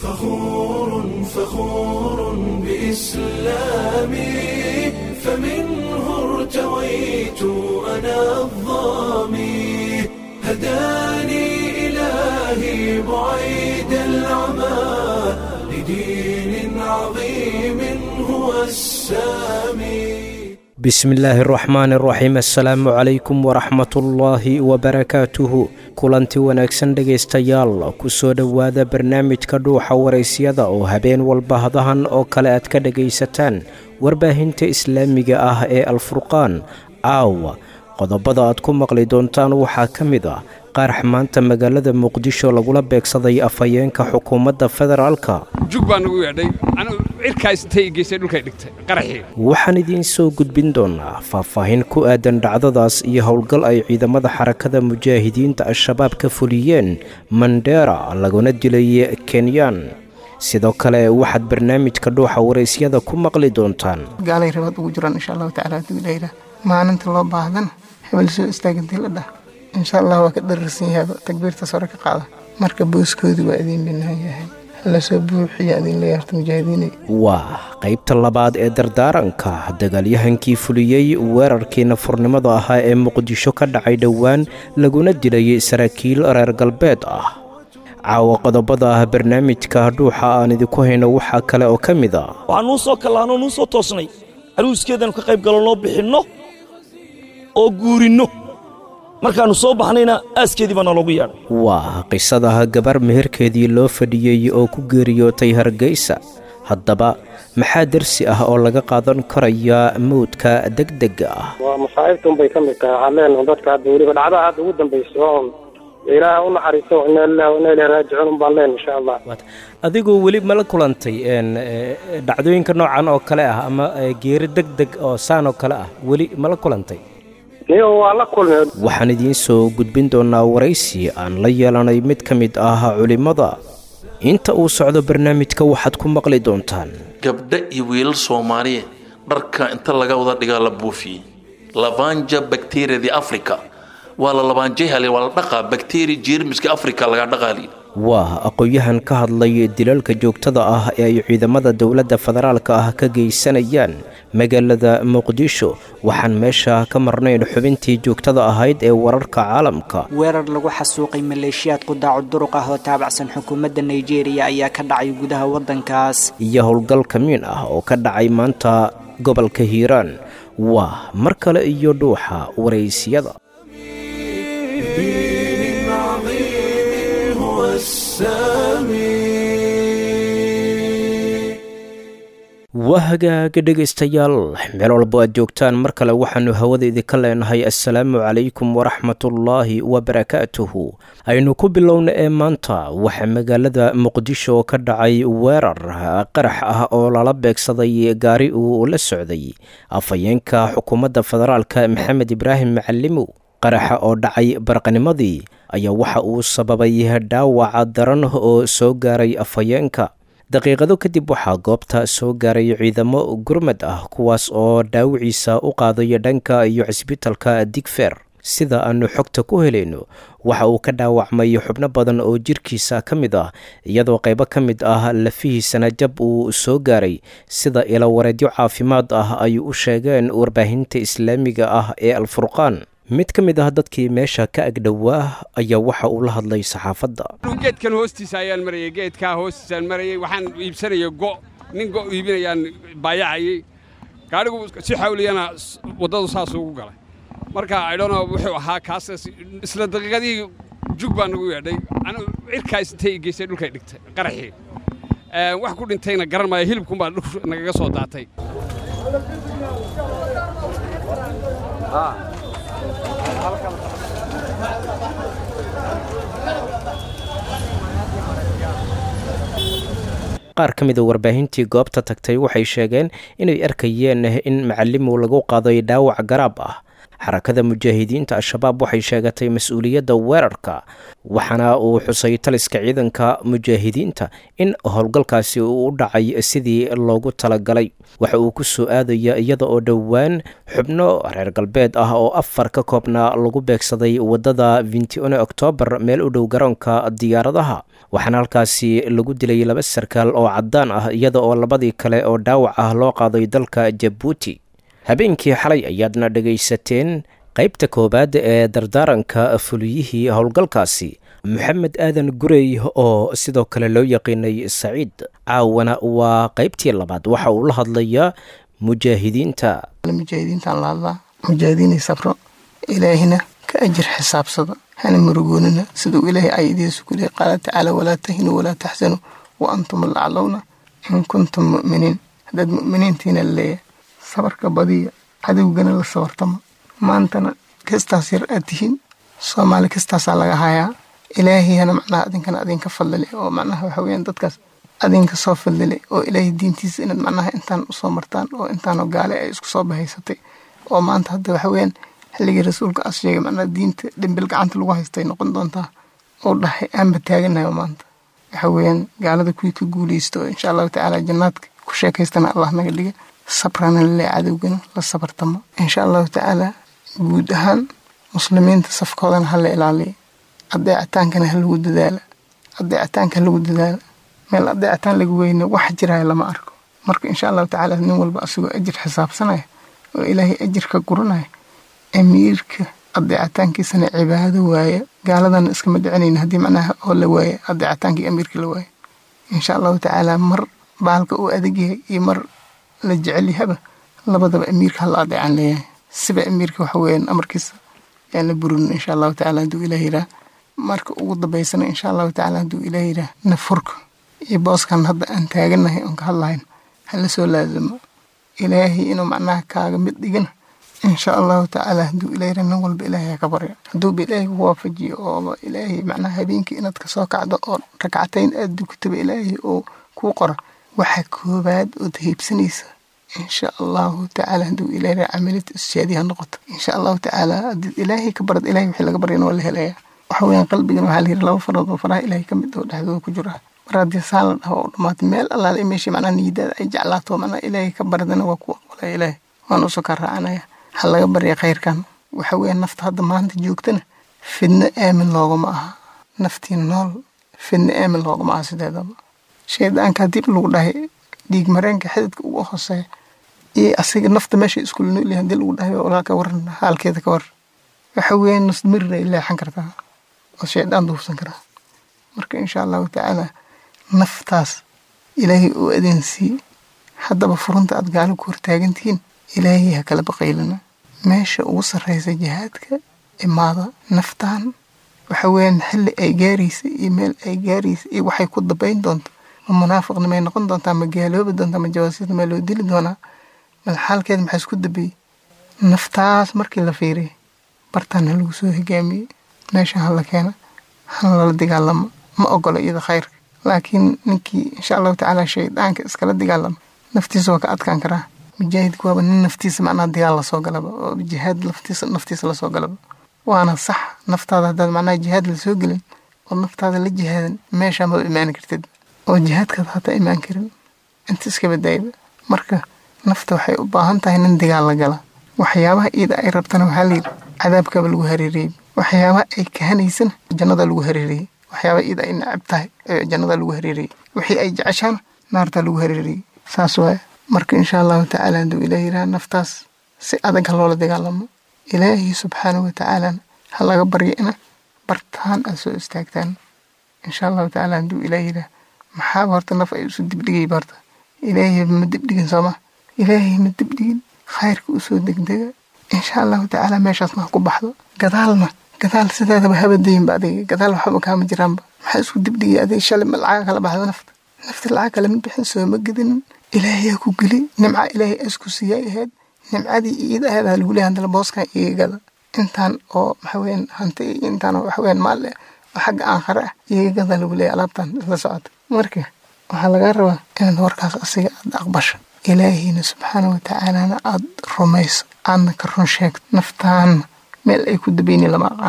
فخور فخور بإسلامي فمنه ارتويت أنا الظامي هداني إلهي بعيد العمى لدين عظيم هو السامي bismillaahi araxmaan araxiim assalaamu calaykum waraxmatullaahi wabarakaatuhu kulanti wanaagsan dhegaystayaal ku soo dhowaada barnaamijka dhuuxa waraysyada oo habeen walba hadahan oo kale aad ka dhegaysataan warbaahinta islaamiga ah ee alfurqaan caawa qodobada aad ku maqli doontaan waxaa ka mid ah qaarax maanta magaalada muqdisho lagula beegsaday afhayeenka xukuumadda federaalka jug baa nagu yeedhay cirkaas intay geysay dhulkay dhigtay qaraxii waxaan idiin soo gudbin doonaa faahfaahin ku aadan dhacdadaas iyo howlgal ay ciidamada xarakada mujaahidiinta al-shabaab ka fuliyeen mandera laguna dilay kenyaan sidoo kale waxaad barnaamijka dhuuxa waraysyada ku maqli doontaan gaalay rabaad ugu jiraan insha allahu tacala haduu ilaaha maalinta loo baahdan hebel soo istaagantii la dhah insha allah waa ka dhararsan yahay takbiirtaas hore ka qaada marka booskoodii waa idiin dhinaan yahay lasoo buuxiya idin leeyaharta mujaahidiinay waa qaybta labaad ee dardaaranka dagaalyahankii fuliyey weerarkii nafurnimada ahaa ee muqdisho ka dhacay dhowaan laguna dilay saraakiil reer galbeed ah caawa qodobada ah barnaamijka dhuuxa aan idinku hayno waxaa kale oo ka mid a waxaan nuu soo kallaanoo nuu soo toosnay caruuskeedanu ka qayb galonoo bixinno oo guurinno markaannu soo baxnayna aaskeedii baa naloogu yeedhay waa qisadaha gabar meherkeedii loo fadhiyey oo ku geeriyootay hargeysa haddaba maxaa darsi ah oo laga qaadan karaya mawdka degdega ah waa masaa'ibtun bay ka mid tahay waxaan leenahay dadka hadda weliba dhacdaha hadda ugu dambayso oon ilaaha u naxariisto inaa lillahi wa inaa ilahi raajicuun un baan leenahay insha allah adigoo weli mala kulantay dhacdooyinka noocan oo kale ah ama geeri deg deg oo saan oo kale ah weli mala kulantay niyo waa la kulmay waxaan idiin soo gudbin doonaa waraysi aan la yeelanay mid ka mid ah culimmada inta uu socdo barnaamijka waxaad ku maqli doontaan gabdho iyo wiilal soomaaliyeed dharka inta laga wada dhigaa la buufiyey labanja bakteriyadii africa waa la labaanjayhale waa la dhaqaa bakteriya jeermiska africa laga dhaqaali waa aqoon-yahan ka hadlay dilalka joogtada ah ee ay ciidamada dowladda federaalka ah ka geysanayaan magaalada muqdisho waxaan meesha ka marnayn xubintii joogtada ahayd ee wararka caalamka weerar lagu xasuuqay maleeshiyaad qudaacu duruq ah oo taabacsan xukuumadda nigeriya ayaa ka dhacay gudaha waddankaas iyo howlgal kamiin ah oo ka dhacay maanta gobolka hiiraan waa mar kale iyo dhuuxa waraysyada دين عظيم هو السامي waa hagaaga dhegaystayaal meel walbo aad joogtaan mar kale waxaannu hawada idinka leenahay assalaamu calaykum waraxmatullaahi wabarakaatuhu aynu ku bilowna ee maanta waxaa magaalada muqdisho ka dhacay weerar qarax ah oo lala beegsaday gaari uu la socday afhayeenka xukuumadda federaalka maxamed ibraahim macalimow qaraxa oo dhacay barqanimadii ayaa waxa uu sababay dhaawaca daran oo soo gaaray afhayeenka daqiiqado kadib waxaa goobta soo gaaray ciidamo gurmad ah kuwaas oo dhaawiciisa u qaadaya dhanka iyo cisbitalka digfer sida aanu xogta ku helayno waxa uu ka dhaawacmay xubno badan oo jirkiisa ka mid ah iyadoo qaybo ka mid ah lafihiisana jab uu soo gaaray sida ilawareedyo caafimaad ah ay u sheegeen warbaahinta islaamiga ah ee alfurqaan mid ka mid ah dadkii meesha ka agdhowaa ayaa waxa uu la hadlay saxaafadda geedkan hoostiisa ayaan marayay geedkaa hoostiisaan marayay waxaan iibsanaya go' nin go' iibinayaan baayacayay gaadhigu si xawliyana waddadu saas ugu galay marka idhono wuxuu ahaa kaas isla daqiiqadii jug baa nagu yeedhay cirkaas intay geysay dhulkay dhigtay qaraxii wax ku dhintayna garan maayo hilibkunbaa dhul nagaga soo daatay qaar ka mida warbaahintii goobta tagtay waxay sheegeen inay arkayeen in macalimu lagu qaaday dhaawac garaab ah xarakada mujaahidiinta al-shabaab waxay sheegatay mas-uuliyadda weerarka waxaana uu xusay taliska ciidanka mujaahidiinta in howlgalkaasi uu u dhacay sidii loogu talagalay waxa uu ku soo aadaya iyada oo dhowaan xubno reer galbeed ah oo afar ka koobnaa lagu beegsaday waddada vintione oktoobar meel u dhow garoonka diyaaradaha waxaana halkaasi lagu dilay laba sarkaal oo caddaan ah iyada oo labadii kale oo dhaawac ah loo qaaday dalka jabuuti habeenkii xalay ayaadna dhegaysateen qaybta koowaad ee dardaaranka fuliyihii howlgalkaasi maxamed aadan gurey oo sidoo kale loo yaqiinay saciid caawana waa qaybtii labaad waxa uu la hadlayaa mujaahidiinta mujaahidiintaan la hadlaa mujaahidiinay sabro ilaahina ka ajir xisaabsada hana murugoonina siduu ilaahay ayadiisu ku leeyay qaala tacaala walaa tahinuu walaa taxsanuu wa antum laclowna in kuntum mu'miniin haddaad mu'miniintiina laleeyahay sabarka badiya cadowgana la sabartama maantana kastaas yar aad tihiin soomaali kastaasaa laga hayaa ilaahiyana macnaha adinkana adinka fadlile oo macnaha waxa weyaan dadkaas adinka soo fadlile oo ilaahay diintiisa inaad macnaha intaan usoo martaan oo intaanoo gaale ay isku soo bahaysatay oo maanta hadda waxa weyaan xilligii rasuulka as sheegay macnaha diinta dhimbil gacanta lagu haystay noqon doontaa oo dhahay aanba taaganayo maanta waxa weyaan gaalada kuwii ka guuleysta oo insha allahu tacaala jannaadka ku sheekaystana allah naga dhiga sabrana lale cadowgana la sabartamo insha allahu tacaala guud ahaan muslimiinta safkoodana hala ilaaliya adeecitaankana ha lagu dadaala adeecitaanka ha lagu dadaala meel adeecitaan laga weyne wax jiraya lama arko marka insha allahu tacaala nin walba asagoo ajir xisaabsanaya oo ilaahay ajirka guranaya amiirka adeecitaankiisana cibaado waaya gaaladana iskama dhicinayna haddii macnaha oo la waaya adeecitaankii amiirka la waaya insha allahu tacaala mar baalka uu adag yahay iyo mar la jecel yahaba labadaba amiirka hala adeecan leeyahay siba amiirka waxa weeyaan amarkiisa yaan la burin insha allahu tacaala hadduu ilaah yiraa marka ugu dambaysana insha allahu tacaala hadduu ilaah yiraa nafurka iyo booskan hadda aan taaganahay oon ka hadlahayn hala soo laazamo ilaahay inuu macnaha kaaga mid dhigana insha allahu tacaala hadduu ilaah yiraa nin walba ilaahay ka barya hadduuba ilaahay ku waafajiyo oo ilaahay macnaha habeenkii inaad kasoo kacdo oo rakcatayn aad dukataba ilaahay oo kuu qora waxa koobaad ood heybsanaysa insha allahu tacaala hadduu ilaah yiraa camalid isjaadi ha noqoto insha allahu tacaala haddii ilaahay ka barad ilahay wixii laga baryana waa la helayaa waxa weeyaan qalbigan waxaa la yidhi laba farood oo faraha ilaahay ka mid oo dhexdooda ku jira mar haddii saan la dhaho oo dhammaatay meel allaale meeshii macnaha niyadaada ay jeclaato macnaha ilaahay ka baradana waa ku aqbalaya ilaahay waan usoo kaa raacanaya ha laga barya khayrkan waxa weeyaan nafta hadda maanta joogtana fidno aamin looguma aha naftii nool fidno aamin looguma aha sideedaba shaydaanka dib lagu dhahay dhiig mareenka xididka ugu hooseeya iyo asiga nafta meesha iskula noolyahay hadii lagu dhahay walaa ka waran haalkeeda ka war waxa weeyaan nusmirir ay leexan kartaa oo shaydaan duufsan karaa marka insha allahu tacaala naftaas ilaahay uu adeensii haddaba furunta aad gaalo ku hortaagantihiin ilaahay ha kala baqaylana meesha ugu sarreysa jihaadka imaada naftaan waxa weeyaan xilli ay gaaraysa iyo meel ay gaaraysa iyo waxay ku dabayn doonto ma munaafiqna may noqon doontaa ma gaaloobi doontaa ma jawaasiisna maa loo dili doonaa bal xaalkeeda maxaa isku dabeeyey naftaas markii la fiiriyay bartaan ha lagu soo hogaamiyey meesha ha la keena hana lala dagaalamo ma ogola iyada khayrka laakiin ninkii insha allahu tacaala shaydaanka iskala dagaalama naftiisa waa ka adkaan karaa mujaahidku waaba nin naftiisa macnaha dagaal lasoo galaba oo jihaad laftiisa naftiisa lasoo galaba waana sax naftaada haddaad macnaha jihaad lasoo gelin oo naftaada la jihaadan meesha maba imaani kartid oo jihaadkaad hataa imaan karin inta iska badaayba marka nafta waxay u baahan tahay nin dagaal la gala waxyaabaha iida ay rabtana waxaa layidhi cadaabkaba lagu hareereyey waxyaabaha ay kahanaysana jannada lagu hareereyey waxyaabaha iida ay necab tahay jannada lagu hareereyey wixii ay jeceshaana naartaa lagu hareereyey saas waaya marka insha allahu tacaala hadduu ilaah yidhaha naftaas si adag ha loola dagaalamo ilaahi subxaanahu watacaalana ha laga baryo ina bartaan aad soo istaagtaan insha allahu tacaala hadduu ilaah yidhaha maxaaba horta naf ay isu dibdhigayba horta ilaahay ma dibdhigin sooma ilaahay ma dibdhigin khayrka usoo degdega insha allahu tacaala meeshaasna ha ku baxdo gadaalna gadaal sideedaba habadayinba adiga gadaal waxba kaama jiraanba maxaa isku dibdhigay adiga shalay ma lacaga kala baxda nafta nafta lacag kale ma bixin sooma gedinin ilaahayaa ku geli nimca ilaahay asku siiyay ahayd nimcadii iida ahayd aa lagu leeyahay hadana booskan iga gada intaan oo maxaweyaan hanti iyo intaan oo waxaweyaan maalle oo xagga aankhare ah iga gada lagu leeyahay alaabtan isla socota marka waxaa lagaa rabaa inaad warkaas asiga aad aqbasho ilaahiyna subxaana watacaalana aad rumayso aadna ka run sheegto naftaana meel ay ku dabayni lama aqaano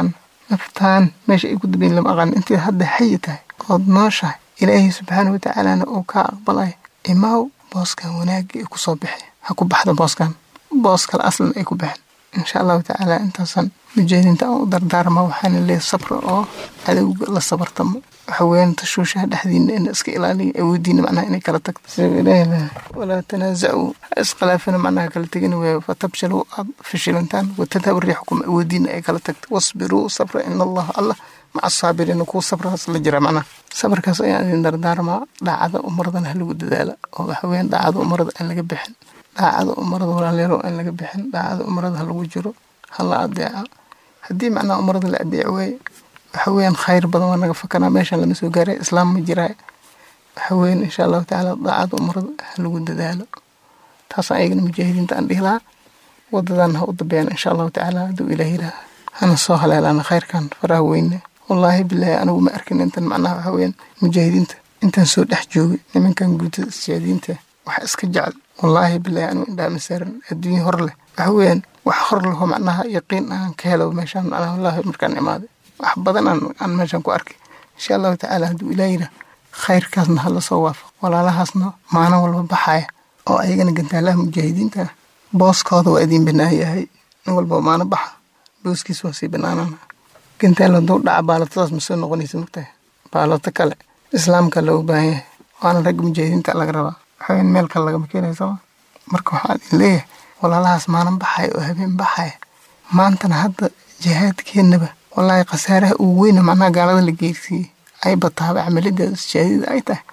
naftaan meesha ay ku dambeyn lama aqaan intii hadda xayi tahay ood nooshahay ilaahay subxaana watacaalana uu kaa aqbalaya imaaw booskan wanaagii ay kusoo bixi ha ku baxda booskan boos kale aslan ay ku baxeen insha allahu tacaala intaasan mujaahidiinta aan u dardaarma waxaana leeyahay sabra oo cadowga la sabartamo waxa weeyaan tashuushaha dhexdiina in iska ilaaliya awoodiina macnaha inay kala tagto sida ilaahi leh walaa tanaazacuu ha iskhilaafina macnaha kala tegin weeyo fatabshaluu aad fashilantaan watadhab riixukum awoodiina ay kala tagto wasbiruu sabra ina allaha allah maca asaabiriina kuwa sabrahaas la jira macnaha sabarkaas ayaan idin dardaarmaa dhaacada umaradana ha lagu dadaala oo waxa weeyaan dhaacada umarada aan laga bixin dhaacada umarada walaaleero aan laga bixin dhaacada umarada ha lagu jiro ha la adeeca haddii macnaha umarada la adeeci waaye waxa weeyaan khayr badan waa naga fakanaa meeshan lama soo gaaray islaam ma jiraa waxa weeyaan insha allahu tacaala daacada umarada ha lagu dadaalo taasaan ayagana mujaahidiinta aan dhihi lahaa wadadan ha u dambeeyaan insha allahu tacaala hadduu ilaah yidhaah hana soo haleelaana khayrkan faraha weyne wallaahi bilaahi anigu ma arkin intan macnaha waxa weeyaan mujaahidiinta intaan soo dhex joogay nimankan guutada siyaadiinta waxa iska jecel wallaahi bilaahi anigu indhaha ma saaran adduunye hor leh waxa weeyaan wax hor leho macnaha yaqiin aan ka helo meeshaan macnaha wallaahi markaan imaaday wax badan aan aan meeshan ku arkay insha allahu tacaala hadduu ilaah yidhaah khayrkaasna hala soo waafaq walaalahaasna maalin walba baxaya oo ayagana gantaalaha mujaahidiinta ah booskooda waa idiin banaan yahay nin walba maalin baxa booskiis waa sii banaanana gantaal hadduu dhaca baalotadaas ma soo noqonaysa mogtahay baaloto kale islaamka loogu baahan yahay waana ragga mujaahidiinta laga rabaa waxaweyn meel kale lagama keenaya sooma marka waxaan idin leeyahay walaalahaas maalin baxaya oo habeen baxaya maantana hadda jihaadkeennaba wallaahi khasaaraha ugu weyna macnaha gaalada la geersiiyey ay bataaba camalideeda shahaadida ay tahay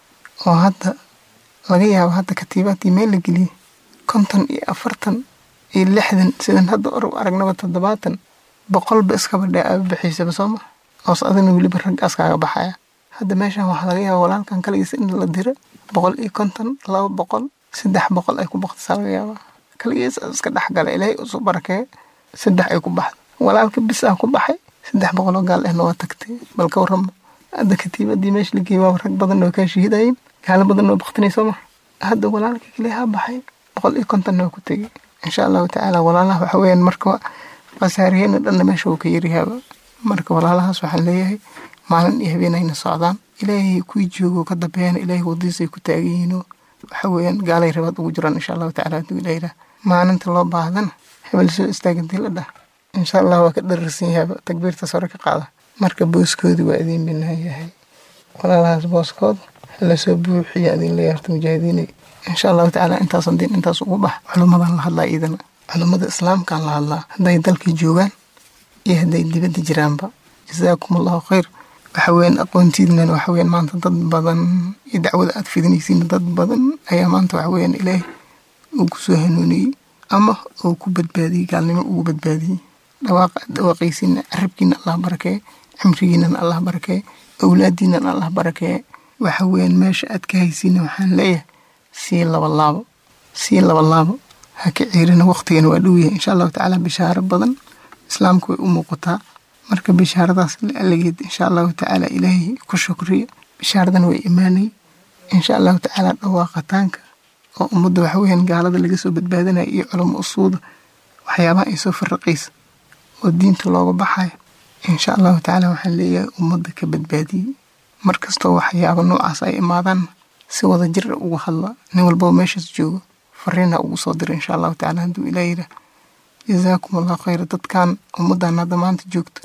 oo hadda laga yaabo hadda katiibaadkii meel la geliyey konton iyo afartan iyo lixdan sidan hadda or aragnaba toddobaatan boqolba iskaba dhee aaba bixiisaba sooma oos adina weliba raggaas kaaga baxaya hadda meeshan waxaa laga yaaba walaalkan kaligiisa in la diro boqol iyo konton laba boqol saddex boqol ay ku baqtisaa laga yaabaa kaligiisa iska dhexgala ilaahay usu barakeeye saddex ay ku baxda walaalka bis ah ku baxay saddex boqoloo gaal ahna waa tagtay bal ka warrama hadda katiibadii meesha la geeyey waa rag badan oo kaa shahiidayeen gaalo badan oo baktinay sooma hadda walaalka kale ha baxay boqol iyo kontonna waa ku tegey insha allahu tacaala walaalaha waxa weeyaan marka khasaariyeyna dhanna meesha uu ka yaryahaaba marka walaalahaas waxaan leeyahay maalin iyo habeenayna socdaan ilaahay kuwii joogo ka dambeeyana ilaahay wadadiisay ku taagan yihiinoo waxa weeyaan gaalay rabaad ugu jiraan insha allahu tacaala hadduu ilaah yidhaah maalinta loo baahdana hebel soo istaagantii la dhah insha allah waa ka dhararsan yahaaba takbiirtaas hore ka qaada marka booskoodii waa idiin binaan yahay walaalahaas booskooda hala soo buuxiya idin leeyahay horta mujaahidiinay insha allahu tacaala intaasan diin intaas ugu bax culummadan la hadlaa iidana culummada islaamkaan la hadlaa hadday dalkii joogaan iyo hadday dibadda jiraanba jazaakum allahu khayr waxa weeyaan aqoontiidnan waxa weeyaan maanta dad badan iyo dacwada aad fidinaysiin dad badan ayaa maanta waxa weeyaan ilaahay uu ku soo hanuuniyey ama uu ku badbaadiyey gaalnimo ugu badbaadiyey dhawaaqa dhawaaqaysiina carabkiina allah barakee cimrigiinana allah barakee awlaadiinana allah barakee waxa weeyaan meesha aad ka haysiina waxaan leeyahay sii laba laabo sii laba laabo ha ka ciirina waqtigana waa dhow yahay insha allahu tacaala bishaaro badan islaamku way u muuqataa marka bishaaradaas laalageed insha allahu tacaala ilaahay ku shukriya bishaaradana way imaanay insha allahu tacaala dhawaaqataanka oo ummadda waxa weeyaan gaalada laga soo badbaadinaya iyo culamo usuuda waxyaabaha ay soo farraqaysa oo diinta looga baxayo insha allahu tacaala waxaan leeyahay ummadda ka badbaadiyey markastoo waxyaaba noocaas ay imaadaan si wada jir uga hadla nin walbaba meeshaas joogo fariinha ugu soo dira insha allahu tacaala hadduu ilaah yidhaah jazaakum allahu khayra dadkan ummaddan hadda maanta joogta